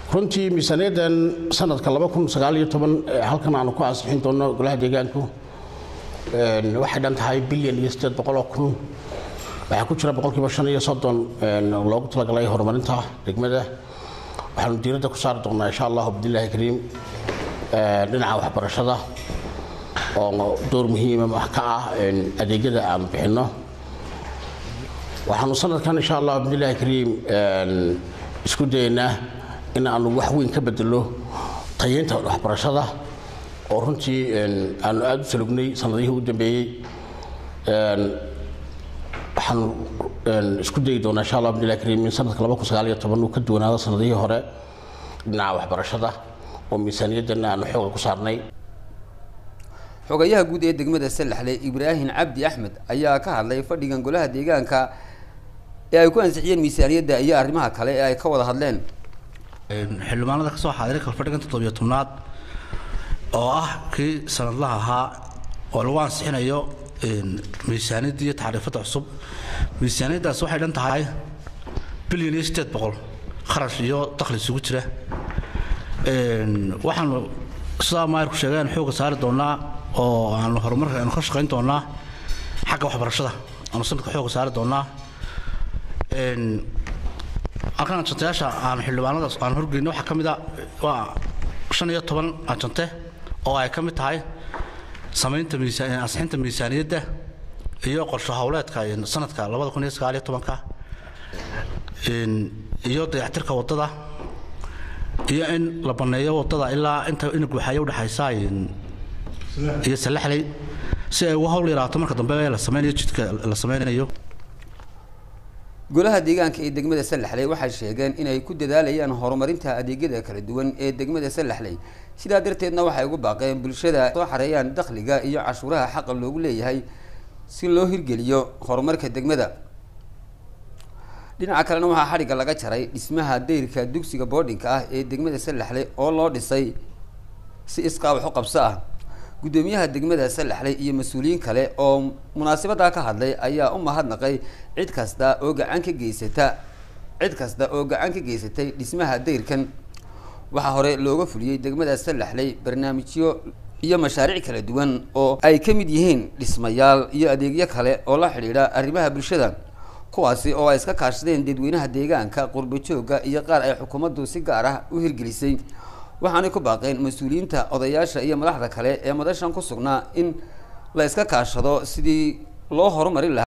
runtii miisaaniyaddan sanadka halkan aanu ku ansixin doonno golaha deegaanku waxay dhan tahay bilyan iyo sideed boqoloo kun waxaa ku jira boqolkiiba shan iyo soddon loogu talagalay horumarinta degmada waxaanu diiradda ku saari doonnaa insha allahu bidillaahi kariim dhinaca waxbarashada oo door muhiima ka ah adeegyada aanu bixinno waxaanu sanadkan insha allah bidillaahi kariim isku dayaynaa in aanu wax weyn ka bedelo tayeynta waxbarashada oo runtii aanu aada u salugnay sanadihii u dambeeyey waxaanu isku dayi doonaa insha allah bidillaahi kariim in sanadka laba kun sagaal iyo toban uu ka duwanaado sanadihii hore dhinaca waxbarashada oo miisaaniyaddan aanu xooga ku saarnay xogayaha guud ee degmada salaxle ibraahim cabdi axmed ayaa ka hadlay fadhigan golaha deegaanka ee ay ku ansixiyeen miisaaniyadda iyo arrimaha kale ee ay ka wada hadleen xildhibaanada kasoo xaadiray kalfadhigan toddobiyo tobnaad oo ah kii sanadlaha ahaa oo lagu ansixinayo miisaaniyadda iyo tacriifadda cusub miisaaniyaddaas waxay dhan tahay bilyan iyo sideed boqol kharash iyo dakhli isugu jira waxaanu sidaa maayarku sheegay aan xooga saari doonaa oo aanu horumarka aanu ka shaqayn doonaa xagga waxbarashada aanu sanadka xooga saari doonaa halkan ajantayaasha aan xildhibaanadaas aan horgeyno waxaa ka mid a waa shan iyo toban ajante oo ay ka mid tahay samaynta miisaan ansixinta miisaaniyadda iyo qorsho howleedka sanadka labada kun iyo sagaal iyo tobanka iyo dayactirka waddada iyo in la banneeyo waddada ilaa inta ina guuxayo udhexaysa iyo salaxley si ay uga howl yaraato marka dambe la sameynayo jidka la sameynayo golaha deegaanka ee degmada salaxley waxay sheegeen inay ku dadaalayaan horumarinta adeegyada kala duwan ee degmada salaxley sidaa darteedna waxay ugu baaqeen bulshada soo xareeyaan dakhliga iyo cashuuraha xaqa loogu leeyahay si loo hirgeliyo horumarka degmada dhinaca kalena waxaa xadhigga laga jaray dhismaha dayrka dugsiga boardinka ah ee degmada salaxley oo loo dhisay si iskaa wax u qabso ah guddoomiyaha degmada salaxley iyo mas-uuliyiin kale oo munaasabaddaa ka hadlay ayaa u mahadnaqay cid kasta oo gacan ka geysata cid kasta oo gacan ka geysatay dhismaha dayrkan waxaa hore looga fuliyey degmada salaxley barnaamijyo iyo mashaariic kala duwan oo ay ka mid yihiin dhismayaal iyo adeegyo kale oo la xidhiidha arrimaha bulshada kuwaasi oo ay iska kaashadeen dadweynaha deegaanka qurbajooga iyo qaar ay xukuumaddu si gaar ah u hirgelisay waxaanay ku baaqeen mas-uuliyiinta odayaasha iyo madaxda kale ee madashan ku sugnaa in la iska kaashado sidii loo horumarin lahaa